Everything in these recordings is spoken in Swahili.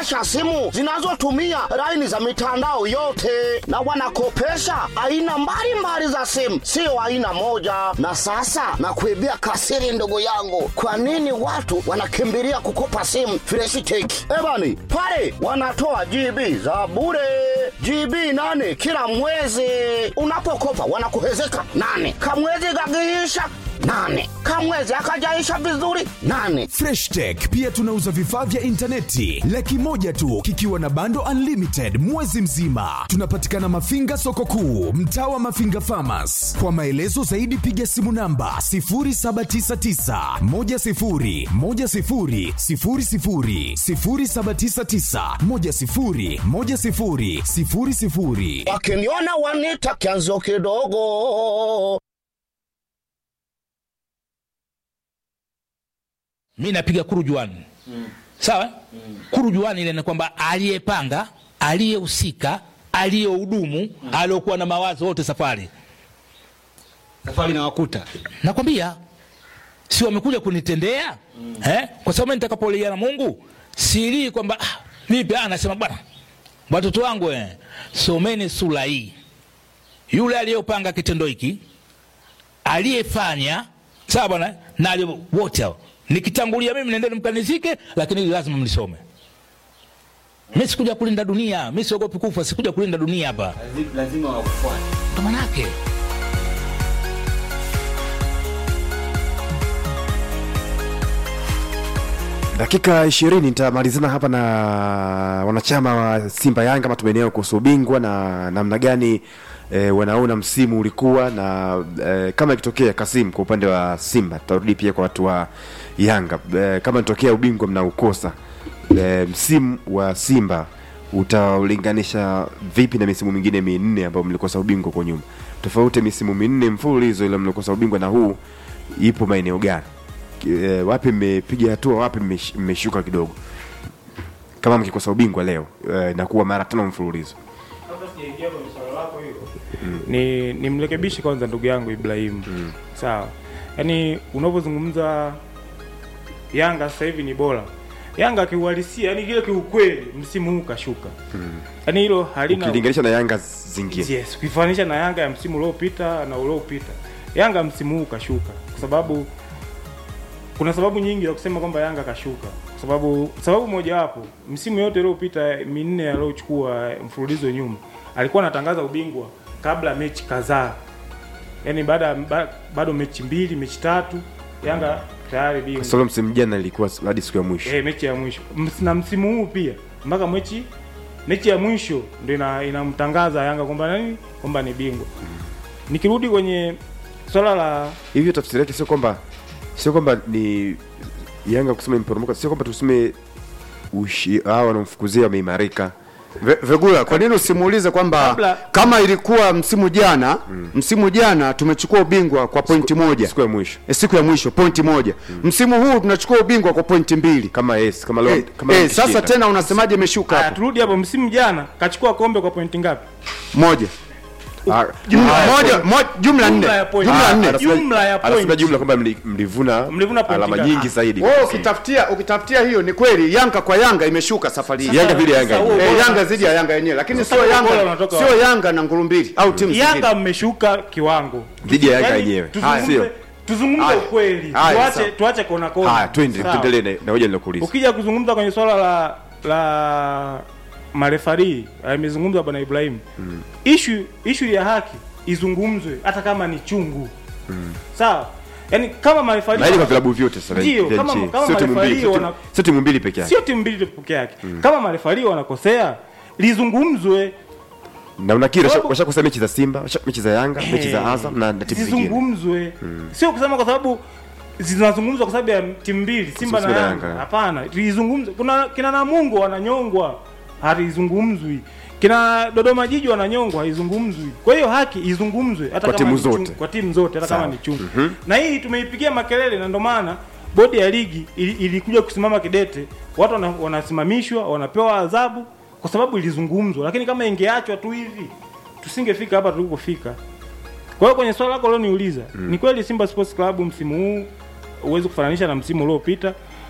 wanakopesha simu zinazotumia laini za mitandao yote, na wanakopesha aina mbalimbali za simu, sio aina moja. Na sasa nakuibia kasiri, ndugu yangu, kwa nini watu wanakimbilia kukopa simu Freshiteki? Ebani pale wanatoa GB za bure GB nane kila mwezi. Unapokopa wanakuhezeka nane, kamwezi gagiisha nane, kamwezi akajaisha vizuri nane. Fresh Tech pia tunauza vifaa vya intaneti laki moja tu kikiwa na bando unlimited mwezi mzima. Tunapatikana Mafinga soko kuu, mtaa wa Mafinga Farmers. Kwa maelezo zaidi piga simu namba 0799 10 10 00 0799 10 10 00. Wakiniona wanita kianzo kidogo. mi napiga kurujuani mm. sawa mm. kurujuani ile ni kwamba aliyepanga aliyehusika aliyehudumu mm. aliokuwa na mawazo wote safari safari na wakuta nakwambia si wamekuja kunitendea mm. eh? kwa sababu mimi nitakapolia na mungu silii kwamba ah, vipi ah, nasema bwana watoto wangu eh, someni sura hii yule aliyopanga kitendo hiki aliyefanya sawa bwana na aliye- wote hao nikitangulia mimi nendeni mkanizike lakini hili lazima mlisome mi sikuja kulinda dunia mi siogopi kufa sikuja kulinda dunia hapa lazima wakufuate ndo manake dakika ishirini nitamalizana hapa na wanachama wa simba yanga matumaini kuhusu ubingwa na namna gani e, wanaona msimu ulikuwa na e, kama ikitokea kasim kwa upande wa simba tutarudi pia kwa watu wa yanga e, kama itokea ubingwa mnaukosa e, msimu wa simba utaulinganisha vipi na misimu mingine minne ambayo mlikosa ubingwa kwa nyuma tofauti ya misimu minne mfululizo ile mlikosa ubingwa na huu ipo maeneo gani e, wapi mmepiga hatua wapi mmesh- mmeshuka kidogo kama mkikosa ubingwa leo e, na kuwa mara tano mfululizo ni nimrekebishe kwanza ndugu yangu Ibrahim mm. sawa yaani unavyozungumza Yanga sasa hivi ni bora Yanga kiuhalisia yani kile kiukweli msimu huu kashuka yaani hilo halina ukilinganisha na yanga zingine yes ukifananisha na Yanga ya msimu uliopita na uliopita Yanga msimu huu kashuka kwa sababu kuna sababu nyingi za kusema kwamba Yanga kashuka kwa sababu sababu mojawapo msimu yote iliyopita minne aliyochukua mfululizo nyuma alikuwa anatangaza ubingwa kabla ya mechi kadhaa yaani baada ba, bado mechi mbili mechi tatu Yanga tayari bingwa solo msimu jana ilikuwa hadi siku ya mwisho eh, mechi ya mwisho Ms- na msimu huu pia mpaka mechi mechi ya mwisho ndio ina- inamtangaza Yanga kwamba nani kwamba ni bingwa. Nikirudi kwenye swala la hivyo tafsiri yake sio kwamba sio kwamba ni yanga kusema imeporomoka sio kwamba tuseme ushi hao wanaomfukuzia wameimarika Ve- Vegula, kwa nini usimuulize kwamba Kabla- kama ilikuwa msimu jana msimu jana tumechukua ubingwa kwa pointi moja siku ya mwisho Eh, siku ya mwisho pointi moja msimu huu tunachukua ubingwa kwa pointi mbili kama yes kama leo eh, kama eh, leo sasa mkishinda. tena unasemaje imeshuka haya, hapo turudi hapo, msimu jana kachukua kombe kwa pointi ngapi? moja Ah, Jumla ah, ya moja point. moja jumla nne Jumla ya point. jumla ah, nne anasema- Jumla ya anasema point. jumla kwamba mli- mlivuna Mlivuna point alama ngapi? nyingi zaidi wewe ukitafutia ukitafutia hiyo ni kweli Yanga kwa Yanga imeshuka safari hii Yanga vile Yanga Sasa huo Eh, bora- Yanga zidi ya Yanga yenyewe lakini Sasa sio huo bora Yanga unatoka sio wapi? Yanga na nguru mbili au timu zingine Yanga mmeshuka kiwango Dhidi ya Yanga Yaani, yenyewe. tuzungumze- Sio. Tuzungumze Haya. ukweli, Haya, tuache sawa. tuache kona kona. haya twende Sawa. tuendelee na- na hoja nilokuuliza ukija kuzungumza kwenye swala la la marefari amezungumza bwana Ibrahim mm. ishu ishu ya haki izungumzwe hata kama ni chungu mm. sawa yani kama marefari na hili kwa vilabu vyote sasa Ndio, vya kama- nchi. kama Sio timu mbili, marefari sio timu- wana- sio timu mbili peke yake sio timu mbili peke yake mm. kama marefari wanakosea lizungumzwe na unakiri Sababu- washakosa mechi za simba washa- mechi za yanga mechi za azam na na timu zingine zizungumzwe sio kusema kwa sababu zinazungumzwa kwa sababu ya timu mbili Simba na Simba na Yanga. Yanga. Hapana, lizungumzwe. Kuna kina Namungo wananyongwa, halizungumzwi. Kina Dodoma Jiji wananyongwa, haizungumzwi. Kwa hiyo haki izungumzwe hata Kwa kama timu ni chungu, zote. kwa timu zote hata kama Sawa. ni chungu. Na hii tumeipigia makelele na ndio maana bodi ya ligi ili- ilikuja kusimama kidete, watu wana, wanasimamishwa, wanapewa adhabu kwa sababu ilizungumzwa, lakini kama ingeachwa tu hivi tusingefika hapa tulipofika. Kwa hiyo kwenye swala lako ulioniuliza mm. ni kweli Simba Sports Club msimu huu huwezi kufananisha na msimu uliopita,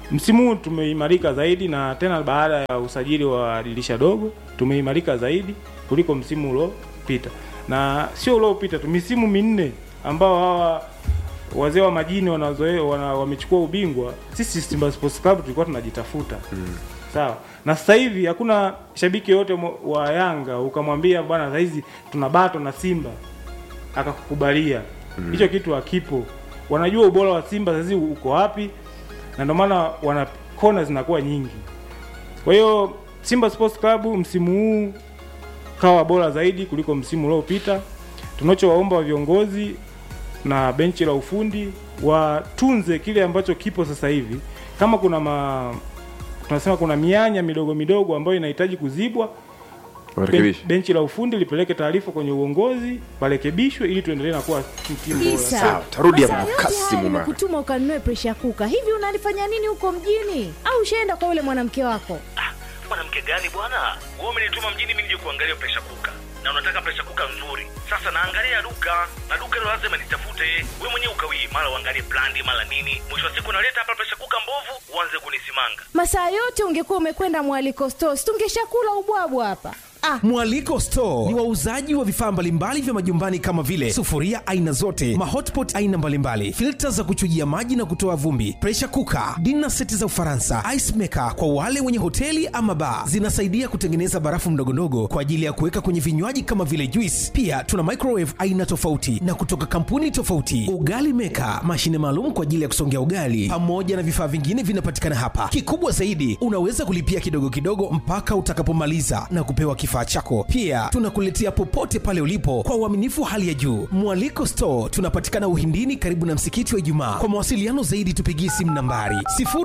msimu huu tumeimarika zaidi na tena baada ya usajili wa dirisha dogo tumeimarika zaidi kuliko msimu uliopita na sio uliopita tu misimu minne ambao hawa wazee wa majini wanazoe wana, wamechukua ubingwa sisi Simba Sports Club tulikuwa tunajitafuta mm. sawa na sasa hivi hakuna shabiki yoyote mo- wa Yanga ukamwambia bwana saizi tuna bato na Simba akakukubalia hicho kitu hakipo wanajua ubora wa Simba saizi uko wapi na ndio maana wana kona zinakuwa nyingi kwa hiyo Simba Sports Club msimu huu kawa bora zaidi kuliko msimu uliopita tunachowaomba viongozi na benchi la ufundi watunze kile ambacho kipo sasa hivi kama kuna ma tunasema kuna mianya midogo midogo ambayo inahitaji kuzibwa ben, warekebishe benchi la ufundi lipeleke taarifa kwenye uongozi parekebishwe ili tuendelee na kuwa timu bora Kabisa. Sawa, tarudi hapo Sasa yote Kasimu haya Mara. nimekutuma ukanunue presha kuka. Hivi unalifanya nini huko mjini? Au ushaenda kwa yule mwanamke wako? mwanamke gani bwana wewe umenituma mjini mimi nije kuangalia presha kuka na unataka presha kuka nzuri sasa naangalia duka na duka hilo lazima nitafute wewe mwenyewe ukawii mara uangalie brandi mara nini mwisho wa siku naleta hapa presha kuka mbovu uanze kunisimanga Masaa yote ungekuwa umekwenda mwaliko stores, tungeshakula ubwabwa hapa. Ah, Mwaliko Store ni wauzaji wa vifaa mbalimbali vya majumbani kama vile sufuria aina zote, mahotpot aina mbalimbali, filta za kuchujia maji na kutoa vumbi, pressure cooker, dinner seti za Ufaransa, ice maker kwa wale wenye hoteli ama bar. Zinasaidia kutengeneza barafu ndogondogo kwa ajili ya kuweka kwenye vinywaji kama vile juice. Pia tuna microwave aina tofauti na kutoka kampuni tofauti, ugali maker, mashine maalum kwa ajili ya kusongea ugali, pamoja na vifaa vingine vinapatikana hapa. Kikubwa zaidi, unaweza kulipia kidogo kidogo mpaka utakapomaliza na kupewa kifaa chako. Pia tunakuletea popote pale ulipo kwa uaminifu wa hali ya juu. Mwaliko Store tunapatikana Uhindini, karibu na msikiti wa Ijumaa. Kwa mawasiliano zaidi, tupigie simu nambari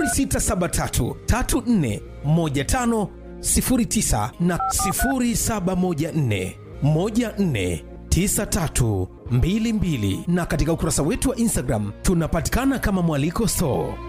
0673 34 15 09 na 0714 14 9322 na katika ukurasa wetu wa Instagram tunapatikana kama Mwaliko Store.